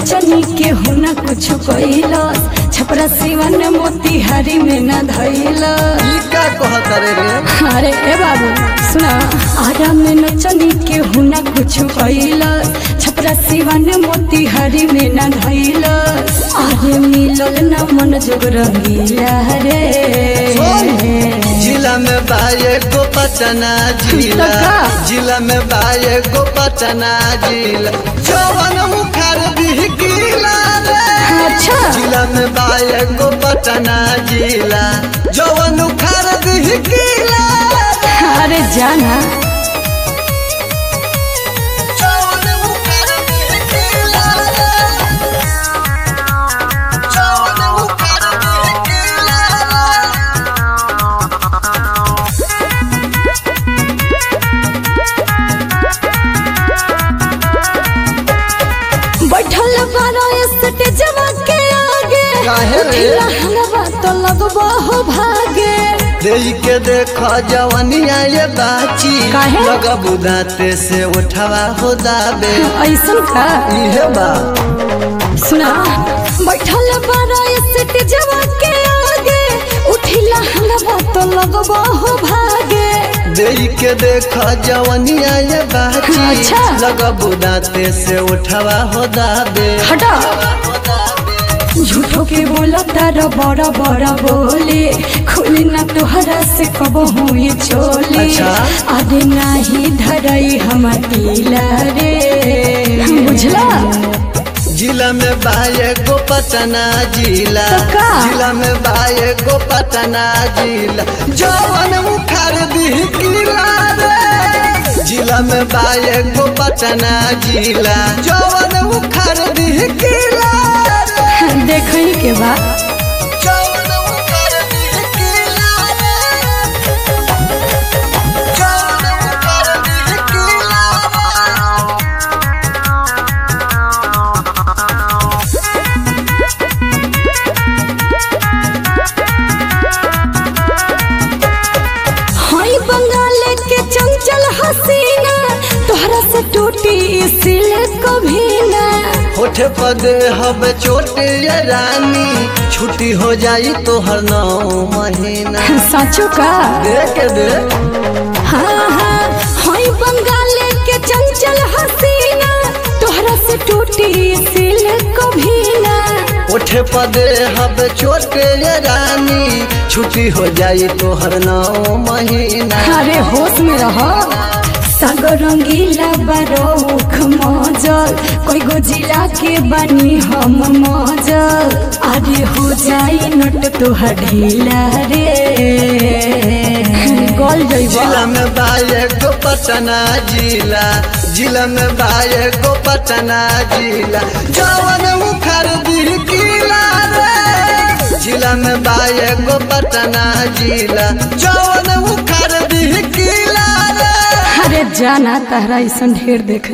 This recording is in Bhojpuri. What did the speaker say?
नचनी के हो न कुछ कैलस छपरा सिवन मोतिहारी में न धैलस ई का कहत रे रे अरे ए बाबू सुना आरा में नचनी के हो न कुछ कैलस छपरा सिवन मोतिहारी में न धैलस आरे मिलल न मन जोग रंगीला रे जिला में बाये गो पटना जिला का? जिला में बाये गो पटना जिला जवन मुखार बिहकीला रे अच्छा जिला में बाये गो पटना जिला जवन मुखार बिहकीला रे अरे जाना जवन मुखार बिहकीला रे जवन मुखार बिहकीला रे बैठल बारो स्टेजवा के आगे काहे रे? उठिला हलवा तो लगबो हो भागे देई के देख जवनिया ये बाची काहे? लगा बुदाते से उठावा हो दाबे ऐसन का इहे बा सुना बैठल बारो स्टेजवा के आगे उठिला हलवा तो लगबो हो भागे देई के देख जवनिया ये बाची अच्छा। लगा बुदाते से उठावा हो दाबे हटा झूठो के बोला तारा बड़ा बड़ा बोले खुली ना तुहरा से कब हुई चोले अच्छा। आगे नाही धरई हम पीला रे बुझला जिला में बाये गो पटना जिला तो का? जिला में बाये गो पटना जिला जवन मुखार दिहकीला रे जिला में बाये गो पटना जिला जवन मुखार दिहकीला रे देखई के बाद जवन मुखार दिहकीला रे जवन मुखार दिहकीला रे हई बंगाल के चंचल हसीना तोहरा से टूटी सिल कभी ना होठे पदे हब चोटे ये रानी छुट्टी हो जाई तो हर नौ महीना साचो का देख दे हाँ हाँ हई बंगाल के चंचल हसीना तोहरा से टूटी सिल कभी ना होठे पदे हब चोटे ये रानी छुट्टी हो जाई तो हर नौ महीना अरे होश में रहो सागर रंगीला बारोख मजल कोई गो जिला के बनी हम मजल अरे हो जाई नट तोहर ढीला रे गल जिला जइबा में बाये गो पटना जिला जिला में बाये गो पटना जिला जवन मुखार दिहकीला रे जिला में बाये गो पटना जिला जवन मुखार दिहकीला रे अरे जाना तहरा ऐसा ढेर देख